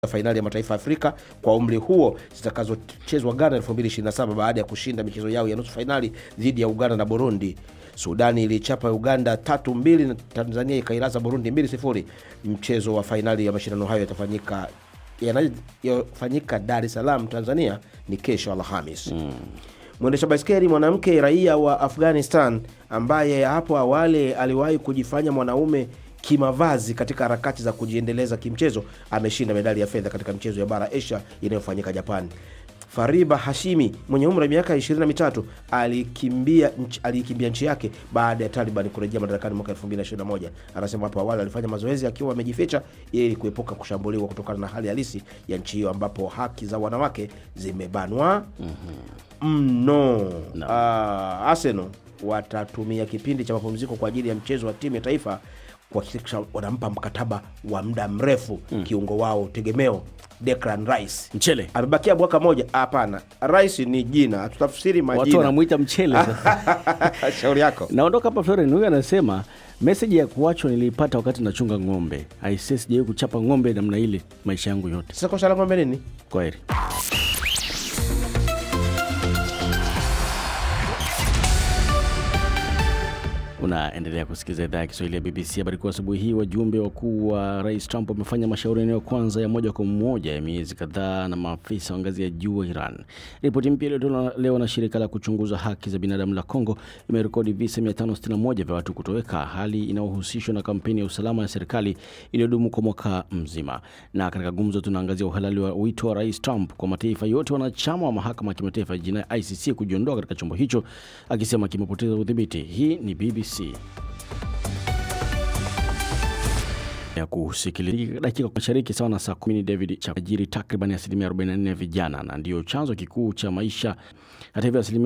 fainali ya mataifa ya Afrika kwa umri huo zitakazochezwa Ghana 2027 baada ya kushinda michezo yao ya nusu fainali dhidi ya Uganda na Burundi. Sudani ilichapa Uganda tatu mbili na Tanzania ikailaza Burundi mbili sifuri. Mchezo wa fainali ya mashindano hayo yatafanyika yanayofanyika Dar es Salaam, Tanzania ni kesho Alhamis. Mm. Mwendesha baiskeli mwanamke raia wa Afghanistan ambaye hapo awali aliwahi kujifanya mwanaume kimavazi katika harakati za kujiendeleza kimchezo ameshinda medali ya fedha katika michezo ya bara Asia inayofanyika Japan. Fariba Hashimi mwenye umri wa miaka 23 alikimbia nchi, alikimbia nchi yake baada ya Taliban kurejea madarakani mwaka 2021. Anasema hapo awali alifanya mazoezi akiwa amejificha ili kuepuka kushambuliwa kutokana na hali halisi ya nchi hiyo ambapo haki za wanawake zimebanwa mno. Mm -hmm. no. Uh, Arsenal watatumia kipindi cha mapumziko kwa ajili ya mchezo wa timu ya taifa kuhakikisha wanampa mkataba wa muda mrefu mm. kiungo wao tegemeo Declan Rice. Mchele. Amebakia mwaka moja. Hapana, Rice ni jina, tutafsiri majina. Watu wanamuita mchele Shauri yako. Naondoka hapa Florian, huyu anasema meseji ya kuachwa niliipata wakati nachunga ng'ombe. Aisee, sijawahi kuchapa ng'ombe namna ile maisha yangu yote. Sasa kosa la ng'ombe nini? Kwaheri. Unaendelea kusikiliza idhaa ya Kiswahili ya BBC. Habari kuu asubuhi hii, wajumbe wakuu wa rais Trump wamefanya mashauriano ya kwanza ya moja kwa moja ya miezi kadhaa na maafisa wa ngazi ya juu wa Iran. Ripoti mpya iliyotolewa leo na shirika la kuchunguza haki za binadamu la Kongo imerekodi visa 561 vya watu kutoweka, hali inayohusishwa na kampeni ya usalama ya serikali iliyodumu kwa mwaka mzima. Na katika gumzo, tunaangazia uhalali wa wito wa rais Trump kwa mataifa yote wanachama wa mahakama ya kimataifa ya jinai ICC kujiondoa katika chombo hicho, akisema kimepoteza udhibiti. Hii ni BBC ya kusikiliza dakika mashariki sawa na saa kumi. David Chapajiri, takriban asilimia 44 ya vijana na ndiyo chanzo kikuu cha maisha. Hata hivyo asilimia